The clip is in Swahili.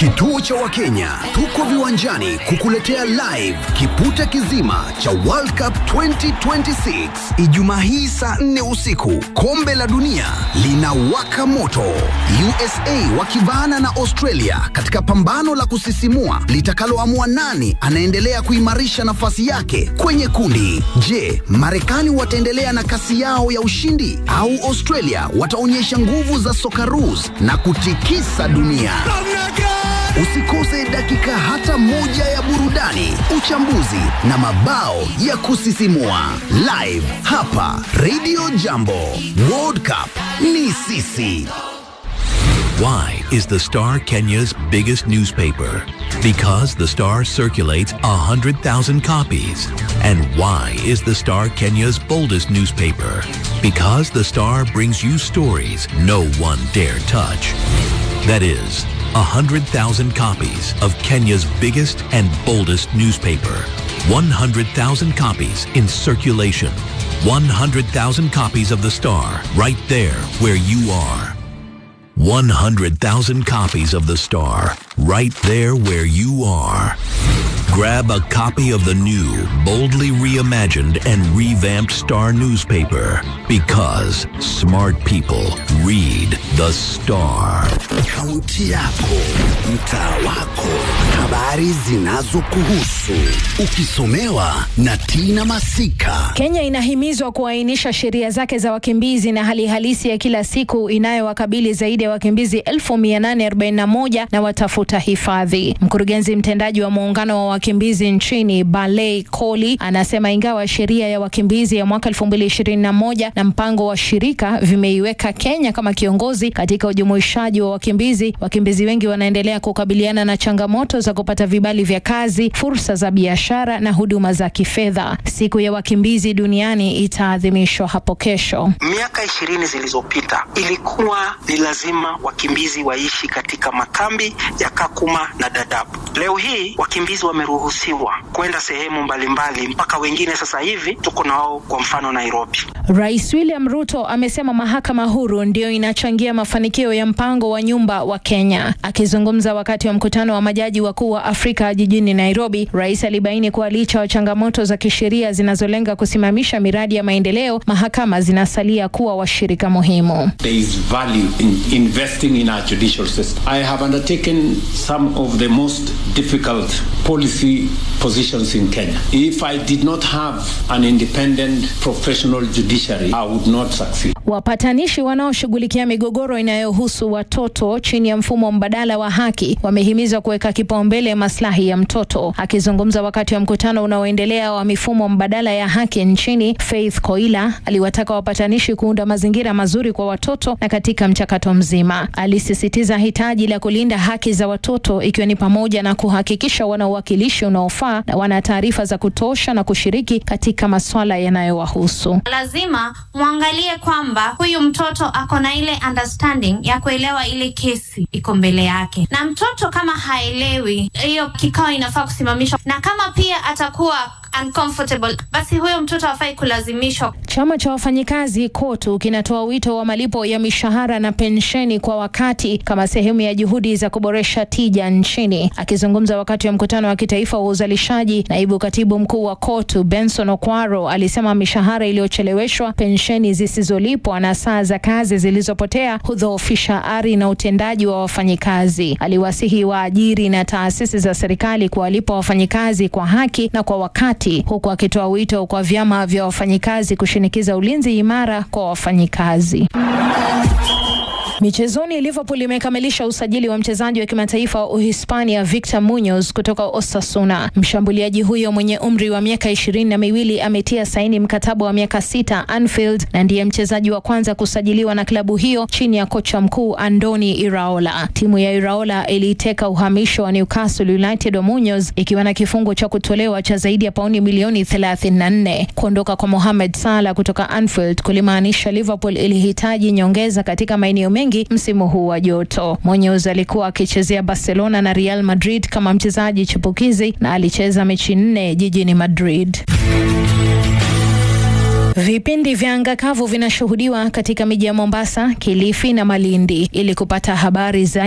Kituo cha Wakenya tuko viwanjani kukuletea live kipute kizima cha World Cup 2026 Ijumaa hii saa 4 usiku. Kombe la dunia linawaka moto, USA wakivaana na Australia katika pambano la kusisimua litakaloamua nani anaendelea kuimarisha nafasi yake kwenye kundi. Je, Marekani wataendelea na kasi yao ya ushindi au Australia wataonyesha nguvu za Socceroos na kutikisa dunia? Usikose dakika hata moja ya burudani, uchambuzi na mabao ya kusisimua live hapa Radio Jambo. World Cup ni sisi. Why is the Star Kenya's biggest newspaper? Because the Star circulates 100,000 copies. And why is the Star Kenya's boldest newspaper? Because the Star brings you stories no one dare touch. That is, 100,000 copies of Kenya's biggest and boldest newspaper. 100,000 copies in circulation. 100,000 copies of the Star right there where you are. 100,000 copies of The Star, right there where you are. Grab a copy of the new, boldly reimagined and revamped Star newspaper because smart people read The Star. Kaunti yako, mtaa wako, habari zinazokuhusu, ukisomewa na Tina Masika. Kenya inahimizwa kuainisha sheria zake za wakimbizi na hali halisi ya kila siku inayowakabili zaidi ya wakimbizi 1841 na watafuta hifadhi. Mkurugenzi mtendaji wa muungano wa wakimbizi nchini Balei Koli anasema ingawa sheria ya wakimbizi ya mwaka 2021 na mpango wa shirika vimeiweka Kenya kama kiongozi katika ujumuishaji wa wakimbizi, wakimbizi wengi wanaendelea kukabiliana na changamoto za kupata vibali vya kazi, fursa za biashara na huduma za kifedha. Siku ya wakimbizi duniani itaadhimishwa hapo kesho. Miaka ishirini zilizopita ilikuwa ni lazima wakimbizi waishi katika makambi ya Kakuma na Dadaab. Leo hii wakimbizi wameruhusiwa kwenda sehemu mbalimbali, mpaka wengine sasa hivi tuko nao, kwa mfano Nairobi. Rais William Ruto amesema mahakama huru ndiyo inachangia mafanikio ya mpango wa nyumba wa Kenya. Akizungumza wakati wa mkutano wa majaji wakuu wa Afrika jijini Nairobi, rais alibaini kuwa licha ya changamoto za kisheria zinazolenga kusimamisha miradi ya maendeleo, mahakama zinasalia kuwa washirika muhimu. There is value in investing in our judicial system. I have undertaken some of the most difficult policy positions in Kenya. If I did not have an independent professional judiciary, I would not succeed. Wapatanishi wanaoshughulikia migogoro inayohusu watoto chini ya mfumo mbadala wa haki wamehimizwa kuweka kipaumbele maslahi ya mtoto. Akizungumza wakati wa mkutano unaoendelea wa mifumo mbadala ya haki nchini, Faith Koila aliwataka wapatanishi kuunda mazingira mazuri kwa watoto na katika mchakato mzima. Alisisitiza hitaji la kulinda haki za watoto ikiwa ni pamoja na kuhakikisha wana uwakilishi unaofaa na wana taarifa za kutosha na kushiriki katika masuala yanayowahusu. Lazima mwangalie kwamba huyu mtoto ako na ile understanding ya kuelewa ile kesi iko mbele yake, na mtoto kama haelewi, hiyo kikao inafaa kusimamishwa, na kama pia atakuwa uncomfortable, basi huyo mtoto hafai kulazimishwa. Chama cha wafanyikazi KOTU kinatoa wito wa malipo ya mishahara na pensheni kwa wakati kama sehemu ya juhudi za kuboresha tija nchini. Akizungumza wakati wa mkutano wa kitaifa wa uzalishaji, naibu katibu mkuu wa KOTU Benson Okwaro alisema mishahara iliyocheleweshwa, pensheni zisizolipwa na saa za kazi zilizopotea hudhoofisha ari na utendaji wa wafanyikazi. Aliwasihi waajiri na taasisi za serikali kuwalipa wafanyikazi kwa haki na kwa wakati, huku akitoa wito kwa vyama vya wafanyikazi kushinikiza ulinzi imara kwa wafanyikazi. Michezoni, Liverpool imekamilisha usajili wa mchezaji wa kimataifa wa Uhispania Victor Munoz kutoka Osasuna. Mshambuliaji huyo mwenye umri wa miaka ishirini na miwili ametia saini mkataba wa miaka sita Anfield na ndiye mchezaji wa kwanza kusajiliwa na klabu hiyo chini ya kocha mkuu Andoni Iraola. Timu ya Iraola iliiteka uhamisho wa Newcastle United wa Munoz ikiwa na kifungo cha kutolewa cha zaidi ya pauni milioni 34. Kuondoka kwa Mohamed Salah kutoka Anfield kulimaanisha Liverpool ilihitaji nyongeza katika maeneo mengi msimu huu wa joto. Munoz alikuwa akichezea Barcelona na Real Madrid kama mchezaji chipukizi na alicheza mechi nne jijini Madrid. Vipindi vya anga kavu vinashuhudiwa katika miji ya Mombasa, Kilifi na Malindi. Ili kupata habari za